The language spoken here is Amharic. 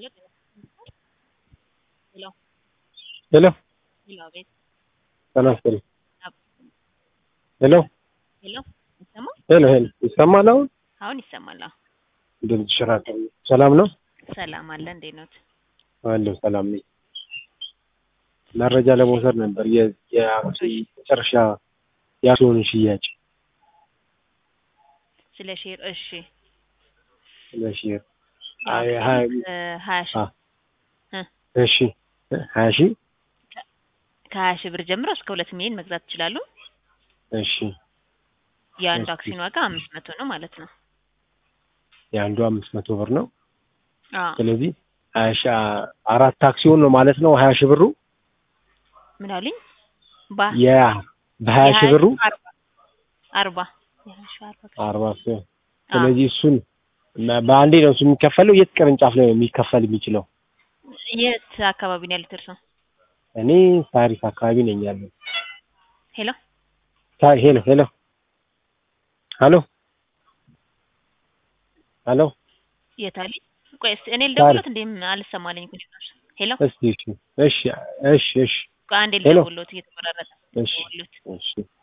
ሄሎ ሄሎ ሄሎ አቤት ጤና ይስጥልኝ። አብ- ሄሎ ሄሎ ይሰማል? ሄሎ ሄሎ ይሰማል? አሁን አሁን ይሰማል። አዎ ድምፅሽ ራቅ። ሰላም ነው? ሰላም አለ። እንዴት ነው? አለሁ ሰላም ነኝ። መረጃ ለመውሰድ ነበር የ- የአክሲዮን መጨረሻ የአክሲዮን ሽያጭ ስለ ሼር እሺ ለሼር ያው አይ ሀያ እ ሀያ ሺህ አ- እሺ ሀያ ሺህ ከሀያ ሺህ ብር ጀምሮ እስከ ሁለት ሚሊዮን መግዛት ይችላሉ። እሺ የአንዱ እሺ። አክሲዮን ዋጋ አምስት መቶ ነው ማለት ነው። የአንዱ አምስት መቶ ብር ነው። አዎ ስለዚህ ሀያ ሺህ አ- አራት አክሲዮን ነው ማለት ነው ሀያ ሺህ ብሩ ምን አሉኝ? ባ የ በሀያ ሺህ ብሩ አርባ አርባ የሀያ ሺህ አርባ አርባ አክሲዮን አዎ። ስለዚህ እሱን እና በአንዴ ነው እሱ የሚከፈለው የት ቅርንጫፍ ላይ ነው የሚከፈል የሚችለው የት አካባቢ ነው ያሉት እርስዎ? እኔ ሳሪስ አካባቢ ነኝ ያለው ሄሎ ሳ- ሄሎ ሄሎ ሄሎ ሄሎ የት አሉኝ? ቆይ እስኪ እኔ ልደውልዎት እንዴ አልሰማልኝ እኮ ጭራሽ። ሄሎ እስቲ እሺ እሺ እሺ እሺ ቆይ አንዴ ሄሎ። ልደውልዎት እየተቆራረጠ እሺ ልደውልዎት እሺ